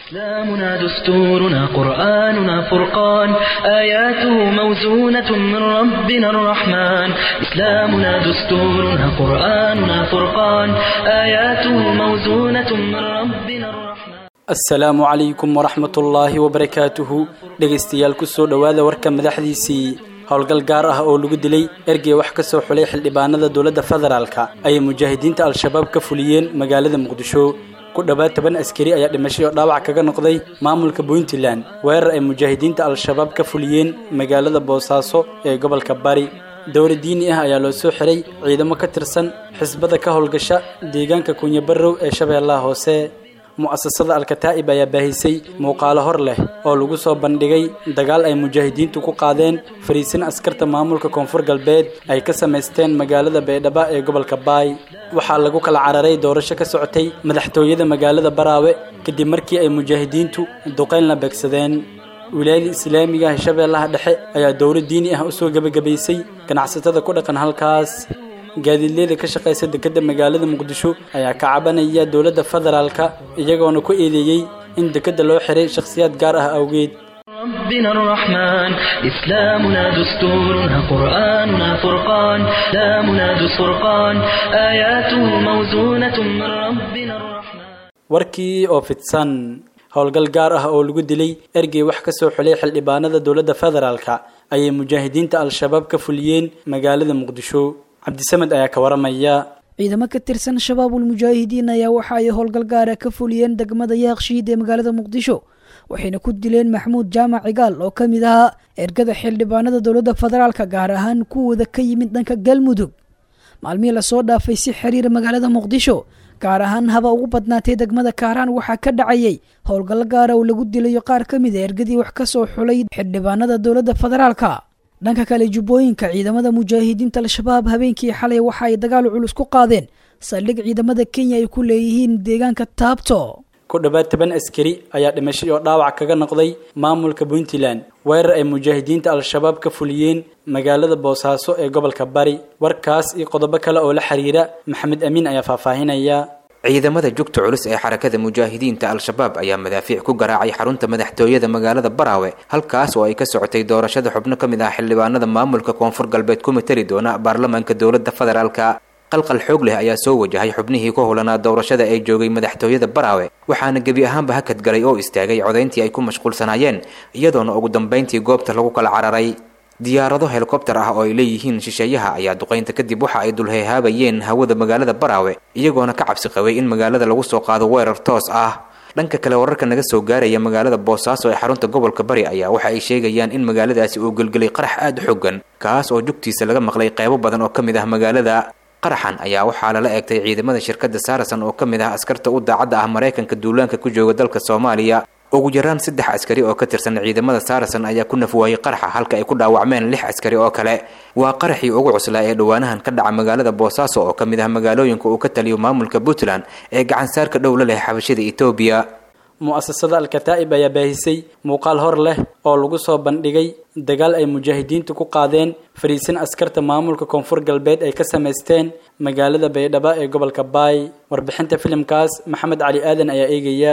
إسلامنا دستورنا قرآننا فرقان آياته موزونة من ربنا الرحمن إسلامنا دستورنا قرآننا فرقان آياته موزونة من ربنا الرحمن asalaamu calaykum waraxmatullaahi wabarakaatuhu dhegaystayaal kusoo dhowaada warka madaxdiisii howlgal gaar ah oo lagu dilay ergey wax ka soo xulay xildhibaanada dowladda federaalka ayay mujaahidiinta al-shabaab ka fuliyeen magaalada muqdisho ku dhowaad toban askari ayaa dhimashay oo dhaawac kaga noqday maamulka puntland weerar ay mujaahidiinta al-shabaab ka fuliyeen magaalada boosaaso ee gobolka bari dowla diini ah ayaa loo soo xiray ciidamo ka tirsan xisbada ka howlgasha deegaanka kunyabarow ee shabeellaha hoose mu'asasada alkataa'ib ayaa baahisay muuqaalo hor leh oo lagu soo bandhigay dagaal ay mujaahidiintu ku qaadeen fariisin askarta maamulka koonfur galbeed ay ka samaysteen magaalada baydhabo ee gobolka baay waxaa lagu kala cararay doorasho ka socotay madaxtooyada magaalada baraawe kadib markii ay mujaahidiintu duqayn la beegsadeen wilaayada islaamiga ah shabeellaha dhexe ayaa dowlad diini ah usoo gebagabaysay ganacsatada ku dhaqan halkaas gaadiidleyda ka shaqaysa dekedda magaalada muqdisho ayaa ka cabanaya dowladda federaalka iyagoona ku eedeeyey in dekedda loo xiray shakhsiyaad gaar ah awgeed ربنا الرحمن إسلامنا دستورنا قرآننا فرقان إسلامنا دستورقان آياته موزونة من ربنا الرحمن warkii oo fidsan howlgal gaar ah oo lagu dilay ergey wax ka soo xulay xildhibaanada dowladda federaalka ayay mujaahidiinta al-shabaab ka fuliyeen magaalada muqdisho cabdisamed ayaa ka waramaya ciidamo ka tirsan shabaabul mujaahidiin ayaa waxa ay howlgal gaara ka fuliyeen degmada yaaqshiid ee magaalada muqdisho waxayna ku dileen maxmuud jaamac cigaal oo ka mid ahaa ergada xildhibaanada dowladda federaalka gaar ahaan kuwooda ka yimid dhanka galmudug maalmihii lasoo dhaafay si xiriira magaalada muqdisho gaar ahaan haba ugu badnaatay degmada kaaraan waxaa ka dhacayay howlgallo gaara oo lagu dilayo qaar ka mid a ergadii wax ka soo xulay xildhibaanada dowladda federaalka dhanka kale jubbooyinka ciidamada mujaahidiinta al-shabaab habeenkii xalay waxa ay dagaal culus ku qaadeen saldhig ciidamada kenya ay ku leeyihiin deegaanka taabto ku dhowaad toban askari ayaa dhimashay oo dhaawac kaga noqday maamulka puntland weerar ay mujaahidiinta al-shabaab ka fuliyeen magaalada boosaaso ee gobolka bari warkaas iyo qodobo kale oo la xiriira maxamed amiin ayaa faahfaahinaya ciidamada jugta culus ee xarakada mujaahidiinta al-shabaab ayaa madaafiic ku garaacay xarunta madaxtooyada magaalada baraawe halkaas oo ay ka socotay doorashada xubno ka mid ah xildhibaanada maamulka koonfur galbeed ku matali doona baarlamaanka dowladda federaalka qalqal xoog leh ayaa soo wajahay xubnihii ku howlanaa doorashada ee joogay madaxtooyada baraawe waxaana gebi ahaanba hakad galay oo istaagay codayntii ay ku mashquulsanaayeen iyadoona ugu dambayntii goobta lagu kala cararay diyaarado helikobtar ah oo ay leeyihiin shisheeyaha ayaa duqaynta kadib waxa ay dulheehaabayeen hawada magaalada baraawe iyagoona ka cabsi qabay in magaalada lagu soo qaado weerar toos ah dhanka kale wararka naga soo gaaraya magaalada boosaaso ee xarunta gobolka bari ayaa waxa ay sheegayaan in magaaladaasi uu gelgelay qarax aada u xoogan kaas oo jugtiisa laga maqlay qeybo badan oo ka mid ah magaalada qaraxan ayaa waxaa lala eegtay ciidamada shirkadda saarasan oo ka mid ah askarta u daacadda ah maraykanka duulaanka ku jooga dalka soomaaliya ugu yaraan saddex askari oo ka tirsan ciidamada saarasan ayaa ku nafwaayey qaraxa halka ay ku dhaawacmeen lix askari oo kale waa qaraxii ugu cuslaa ee dhowaanahan ka dhaca magaalada boosaaso oo ka mid ah magaalooyinka uu ka taliyo maamulka puntland ee gacansaarka dhow la leh xabashada etoobiya mu'asasada al-kataa'ib ayaa baahisay muuqaal hor leh oo lagu soo bandhigay dagaal ay mujaahidiintu ku qaadeen fariisin askarta maamulka koonfur galbeed ay ka samaysteen magaalada baydhabo ee gobolka baay warbixinta filimkaas maxamed cali aadan ayaa eegaya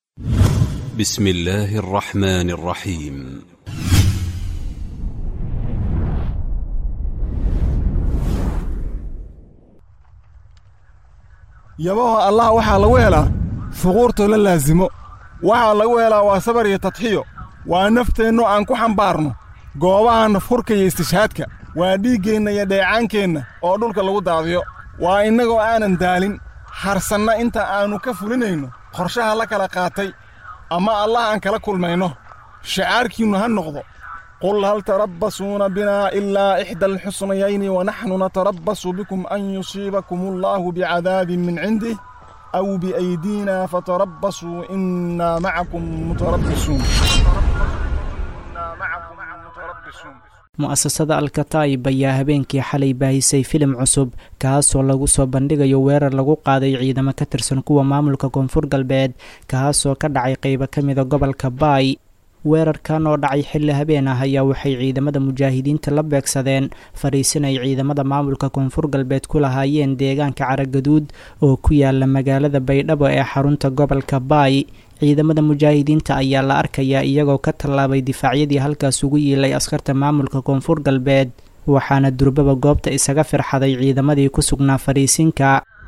بسم الله الرحمن الرحيم yabaho allah waxaa lagu helaa fuquurtoo la laasimo waxaa lagu helaa waa sabar iyo tadxiyo waa nafteennu aan ku xambaarno goobaha nafhurka iyo istishhaadka waa dhiiggeenna iyo dheecaankeenna oo dhulka lagu daadiyo waa innagoo aanan daalin harsanna inta aannu ka fulinayno qorshaha la kala qaatay ama allah aan kala kulmayno shacaarkiinnu ha noqdo qul hal tarabbasuuna binaa ilaa ixda alxusnayayni wanaxnu natarabbasu bikum an yusiibakum allaahu bicadaabin min cindih aw biaydiina fatarabbasuu innaa macakum mutarabbisuun mu'asasada alkataa'ib ayaa habeenkii xalay baahisay filim cusub kaasoo lagu soo bandhigayo weerar lagu qaaday ciidamo ka tirsan kuwa maamulka koonfur galbeed kaasoo ka dhacay qeybo ka mida gobolka baay weerarkan oo dhacay xilli habeen ah ayaa waxay ciidamada mujaahidiinta la beegsadeen fadhiisin ay ciidamada maamulka koonfur galbeed ku lahaayeen deegaanka caragaduud oo ku yaala magaalada baydhabo ee xarunta gobolka baay ciidamada mujaahidiinta ayaa la arkayaa iyagoo ka tallaabay difaacyadii halkaas ugu yiilay askarta maamulka koonfur galbeed waxaana durbaba goobta isaga firxaday ciidamadii ku sugnaa fadhiisinka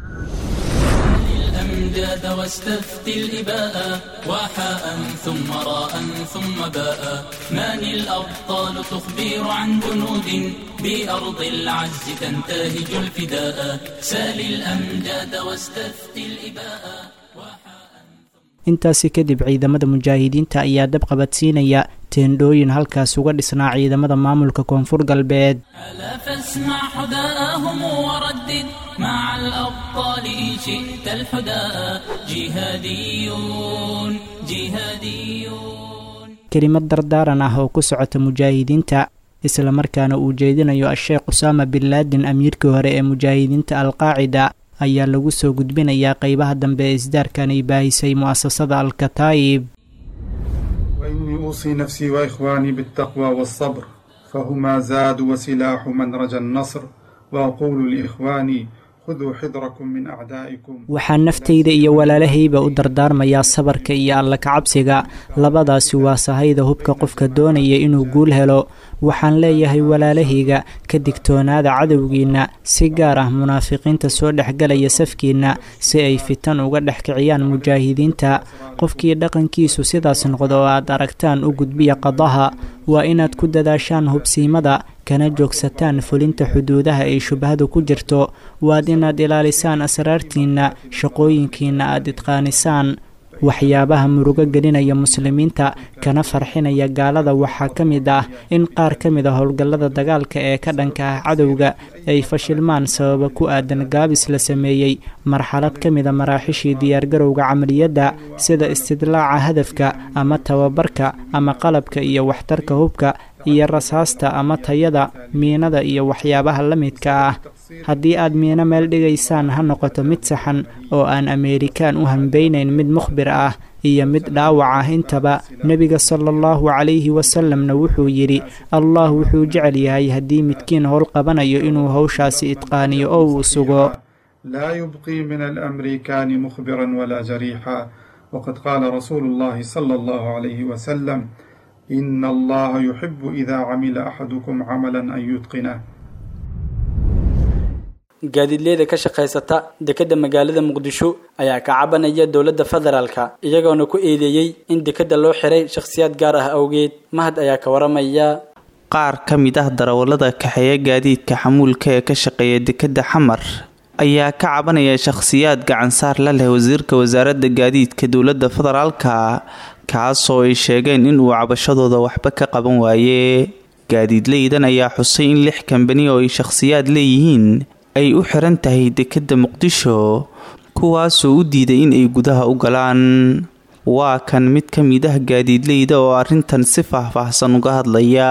الأمجاد واستفتي الإباء وحاء ثم راء ثم باء من الأبطال تخبر عن جنود بأرض العز تنتهج الفداء سال الأمجاد واستفتي الإباء intaasi kadib ciidamada mujaahidiinta ayaa dab qabadsiinaya teendhooyin halkaas uga dhisnaa ciidamada maamulka koonfur galbeed ألا فاسمع حداءهم وردد مع الأبطال إن شئت الحداء جهاديون جهاديون kelimad dardaaran ah oo ku socota mujaahidiinta islamarkaana uu jeedinayo a-sheekh usaama bin laadin amiirkii hore ee mujaahidiinta alqaacida ayaa lagu soo gudbinayaa qeybaha dambe ee isdaarkan ay baahisay mu'asasada alkataa'ib وإني أوصي نفسي وإخواني بالتقوى والصبر فهما زاد وسلاح من رجا النصر وأقول لإخواني khuduu xidrakum min acdaa'ikum waxaan naftayda iyo walaalahayba u dardaarmayaa sabarka iyo alla kacabsiga labadaasi waa sahayda hubka qofka doonaya inuu guul helo waxaan leeyahay walaalahayga ka digtoonaada cadowgiinna si gaar ah munaafiqiinta soo dhexgalaya safkiinna si ay fitan uga dhex kiciyaan mujaahidiinta qofkii dhaqankiisu sidaas noqdo oo aad aragtaan u gudbiya qadaha waa inaad ku dadaashaan hubsiimada kana joogsataan fulinta xuduudaha ay shubhadu ku jirto waad inaad ilaalisaan asraartiinna shaqooyinkiinna aad idqaanisaan waxyaabaha murugo gelinaya muslimiinta kana farxinaya gaalada waxaa ka mid ah in qaar ka mid a howlgallada dagaalka ee ka dhanka ah cadowga ay fashilmaan sababa ku aadan gaabis la sameeyey marxalad ka mid a maraaxishii diyaargarowga camaliyadda sida istidlaaca hadafka ama tababarka ama qalabka iyo waxtarka hubka iyo rasaasta ama tayada miinada iyo waxyaabaha la midka ah haddii aad miino meel dhigaysaan ha noqoto mid saxan oo aan ameerikaan u hambeynayn mid mukhbir ah iyo mid dhaawac ah intaba nebiga sala allahu calayhi wasalamna wuxuu yidhi allah wuxuu jecel yahay haddii midkiin howl qabanayo inuu howshaasi idqaaniyo oo uu sugo لا يبقي من الأمريكان مخبرا ولا جريحا وقد قال رسول الله صلى الله عليه وسلم إن الله يحب إذا عمل أحدكم عملا أن يتقنه gaadiidleyda ka shaqaysata dekedda magaalada muqdisho ayaa ka cabanaya dowladda federaalka iyagoona ku eedeeyey in dekedda loo xiray shakhsiyaad gaar ah awgeed mahad ayaa ka waramaya qaar ka mid ah darawallada kaxeeya gaadiidka xamuulka ee ka shaqeeya dekedda xamar ayaa ka cabanaya shakhsiyaad gacansaar la leh wasiirka wasaaradda gaadiidka dowladda federaalka kaasoo ay sheegeen inuu cabashadooda waxba ka qaban waaye gaadiidleydan ayaa xusay in lix kambani oo ay shakhsiyaad leeyihiin ay u xiran tahay dekedda muqdisho kuwaasoo u diiday in ay gudaha u galaan waa kan mid ka mid ah gaadiidleyda oo arrintan si faahfaahsan uga hadlaya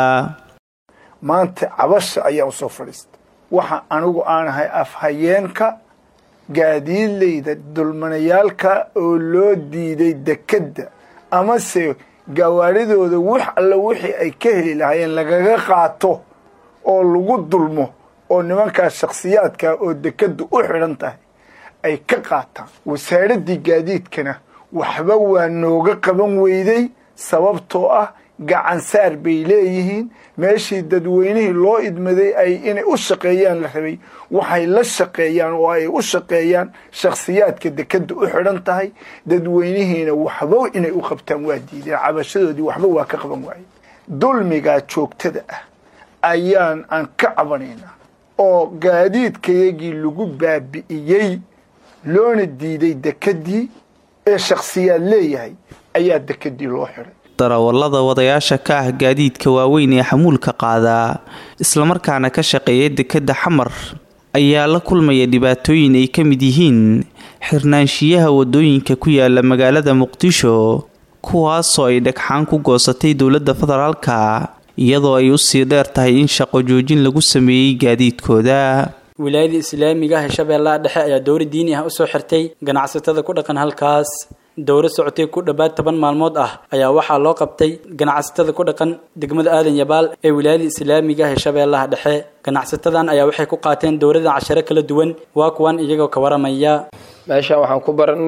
maanta cabasha ayaa usoo fadhiista waxa anigu aanahay afhayeenka gaadiidleyda dulmanayaalka oo loo diiday dekedda amase gawaaridooda wax alla wixii ay ka heli lahaayeen lagaga qaato oo lagu dulmo oo nimankaas shakhsiyaadka oo dekeddu u xidhan tahay ay ka qaataan wasaaraddii gaadiidkana waxba waa nooga qaban weyday sababtoo ah gacansaar bay leeyihiin meeshii dadweynihii loo idmaday ay inay u shaqeeyaan la rabay waxay la shaqeeyaan oo ay u shaqeeyaan shakhsiyaadka dekedda u xidhan tahay dadweynihiina waxba inay u qabtaan waa diideen cabashadoodii waxba waa ka qaban waaye dulmigaa joogtada ah ayaan aan ka cabanaynaa oo gaadiidkayagii lagu baabi'iyey loona diiday dekeddii ee shakhsiyaad leeyahay ayaa dekeddii loo xidhay darawallada wadayaasha ka ah gaadiidka waaweyn ee xamuulka qaadaa islamarkaana ka shaqeeya dekedda xamar ayaa la kulmaya dhibaatooyin ay ka mid yihiin xirnaanshiyaha wadooyinka ku yaala magaalada muqdisho kuwaasoo ay dhagxaan ku goosatay dowladda federaalka iyadoo ay usii dheer tahay in shaqo joojin lagu sameeyey gaadiidkooda wilaayada islaamiga ah ee shabeellaha dhexe ayaa dowra diini ah usoo xirtay ganacsatada ku dhaqan halkaas dowro socotay ku dhowaad toban maalmood ah ayaa waxaa loo qabtay ganacsatada ku dhaqan degmada aadan yabaal ee wilaayada islaamiga ah ee shabeellaha dhexe ganacsatadan ayaa waxay ku qaateen dowrada casharo kala duwan waa kuwan iyagoo ka waramaya meeshaan waxaan ku baranay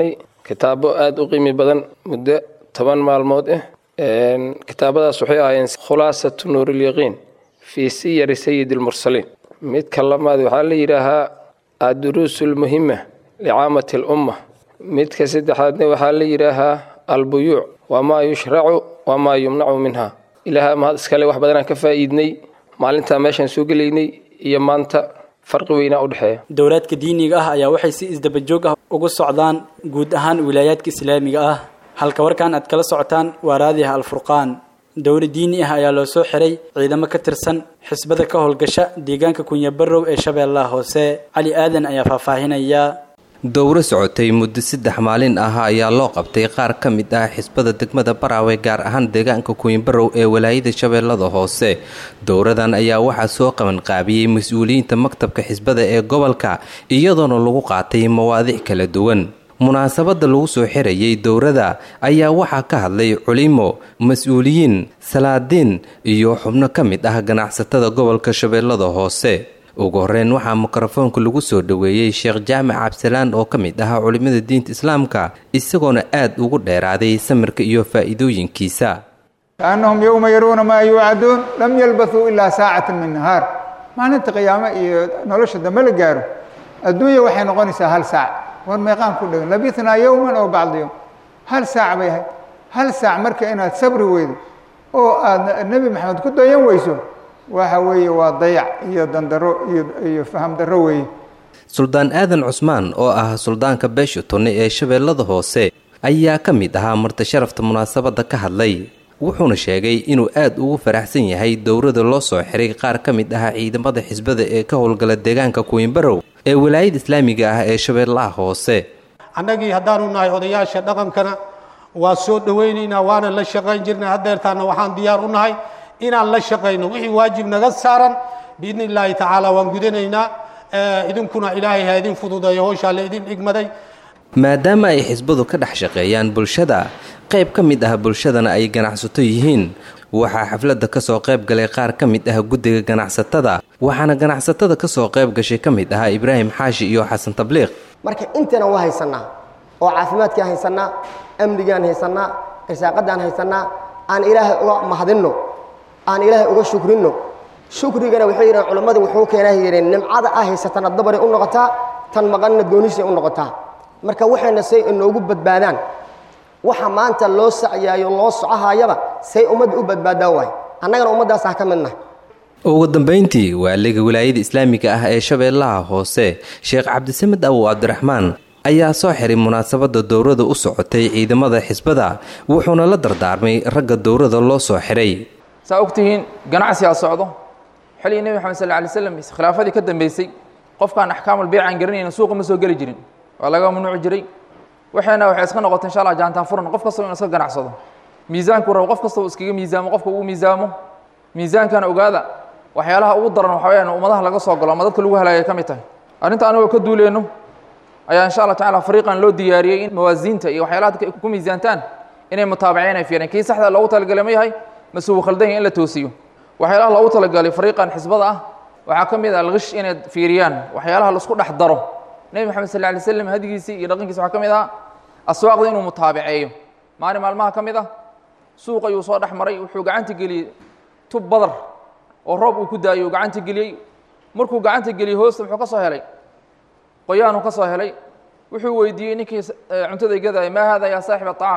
kitaabo aada u qiimi badan muddo toban maalmood ah kitaabadaas waxay ahaayeen khulaasatu nuurilyaqiin fii siyari sayidi almursaliin midka lamaad waxaa la yidhaahaa adduruusu lmuhima licaamati alumma midka saddexaadna waxaa la yidhaahaa albuyuuc wamaa yushracu wamaa yumnacu minha ilaaha mahad iskale wax badanaan ka faa'iidnay maalintaa meeshaan soo gelaynay iyo maanta farqi weynaa u dhexeeya dowlaadka diiniga ah ayaa waxay si isdabajoog ah uga socdaan guud ahaan wilaayaadka islaamiga ah halka warkan aad kala socotaan waa raadiha alfurqaan dowla diini ah ayaa loo soo xiray ciidamo ka tirsan xisbada ka howlgasha deegaanka kunyabarow ee shabeellaha hoose cali aadan ayaa faahfaahinaya dowro socotay muddo saddex maalin ah ayaa loo qabtay qaar ka mid ah xisbada degmada baraawe gaar ahaan deegaanka kuwinbarow ee walaayada shabeellada hoose dowradan ayaa waxaa soo qabanqaabiyey mas-uuliyiinta maktabka xisbada ee gobolka iyadoona lagu qaatay mawaadiic kala duwan munaasabada lagu soo xirayay dowrada ayaa waxaa ka hadlay culimo mas-uuliyiin salaadiin iyo xubno ka mid ah ganacsatada gobolka shabeellada hoose ugu horeyn waxaa mikrofoonka lagu soo dhoweeyey sheekh jaamac cabdisalaan oo ka mid ahaa culimmada diinta islaamka isagoona aad ugu dheeraaday samirka iyo faa'iidooyinkiisa kaannahum yowma yaruuna maa yuucaduun lam yalbathuu ilaa saacatan min nahaar maalinta qiyaamo iyo nolosha dambe la gaaro adduunya waxay noqonaysaa hal saac war meeqaan ku dhegan labithnaa yowman oo bacda yowm hal saac bay ahayd hal saac marka inaad sabri weydo oo aad nebi maxamed ku dayan weyso waxa weeye waa dayac iyo dandaro iyo faham darro weeye suldaan aadan cusmaan oo ah suldaanka beesha tunne ee shabeellada hoose ayaa ka mid ahaa marti sharafta munaasabadda ka hadlay wuxuuna sheegay inuu aad ugu faraxsan yahay dowrada loo soo xiray qaar ka mid ah ciidamada xisbada ee ka howlgala deegaanka kuwinbarow ee walaayada islaamiga ah ee shabeellaha hoose annagii haddaanu nahay odayaasha dhaqankana waa soo dhowaynaynaa waana la shaqayn jirnay haddeertaana waxaan diyaar u nahay inaan la shaqayno wixii waajib naga saaran biidni illaahi tacaala waan gudanaynaa idinkuna ilaahay ha idin fududeeyo howshaa la idin dhigmaday maadaama ay xisbadu ka dhex shaqeeyaan bulshada qayb ka mid ah bulshadana ay ganacsato yihiin waxaa xafladda ka soo qayb galay qaar ka mid ah guddiga ganacsatada waxaana ganacsatada ka soo qayb gashay ka mid ahaa ibraahim xaashi iyo xasan tabliiq marka intana waa haysannaa oo caafimaadkaan haysannaa amnigaan haysannaa irsaaqadaan haysannaa aan ilaahay uga mahadinno aan ilaahay uga shukrinno shukrigana waxay yidhahen culammadu wuxuu keenaa yidheen nimcada ah haysatana dabaray u noqotaa tan maqanna goonisay u noqotaa marka waxayna say inoogu badbaadaan waxa maanta loo sacyaayo loo socohaayaba say ummadda u badbaadaa waay annagana ummaddaas ah ka midna ugu dambayntii waaliga wilaayada islaamiga ah ee shabeellaha hoose sheekh cabdisamed awow cabdiraxmaan ayaa soo xiray munaasabadda dowrada u socotay ciidamada xisbada wuxuuna la dardaarmay ragga dowrada loo soo xiray saa ogtihiin ganacsigaa socdo xilligii nebi maxamed sal lay slam khilaafadii ka dambeysay qofkaan axkaamul beyc aan garanayna suuqa ma soo geli jirin waa laga mamnuuci jiray waxayna waxay iska noqotay insha allah jaantaan furan qof kastaba inu iska ganacsado miisaanku rabo qof kastaba iskaga miisaamo qofka ugu miisaamo miisaankana ogaada waxyaalaha ugu daran waxa weyaan ummadaha laga soo galo ama dadka lagu halaagay ka mid tahay arrinta anigoo ka duuleyno ayaa insha allah tacala fariiqan loo diyaariyey in mawaasiinta iyo waxyaalaha dadka ku miisaantaan inay mutaabaceen ay fiireen kii saxda loogu talagalay ma yahay mase uu khaldan yahay in la toosiyo waxyaalaha loogu talagalay fariiqan xisbada ah waxaa ka mid ah algish inay fiiriyaan waxyaalaha laisku dhex daro nebi maxamed sal lay slam hadigiisii iyo dhaqankiisa waxaa ka mid ah aswaaqda inuu mutaabaceeyo maalin maalmaha ka mid ah suuq ayuu soo dhex maray wuxuu gacanta geliyey tub badar oo roob uu ku daayay uu gacanta geliyey markuu gacanta geliyey hoosta muxuu ka soo helay qoyaanuu ka soo helay wuxuu weydiiyey ninkii cuntada gadaya maa hada yaa saaxib aطacaam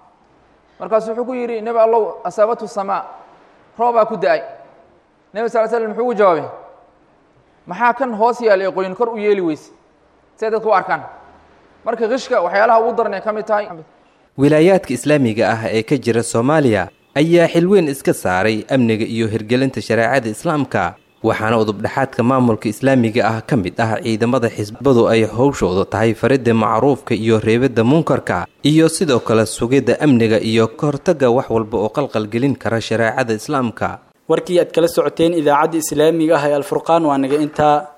markaasu wuxuu ku yidhi nebi allow asaabatu samaa roobaa ku da-ay nebi sal slam muxuu ugu jawaabay maxaa kan hoos yaal ee qoyin kor u yeeli weyse siay dadka u arkaan marka kishka waxyaalaha ugu daran ay ka mid tahay wilaayaadka islaamiga ah ee ka jira soomaaliya ayaa xilweyn iska saaray amniga iyo hirgelinta shareecada islaamka waxaana udubdhexaadka maamulka islaamiga ah ka mid ah ciidamada xisbadu ay howshoodu tahay faridda macruufka iyo reebidda munkarka iyo sidoo kale sugidda amniga iyo ka hortagga wax walba oo qalqalgelin kara shareecada islaamka warkii aad kala socoteen idaacadda islaamiga ah ee alfurqaan waa naga intaa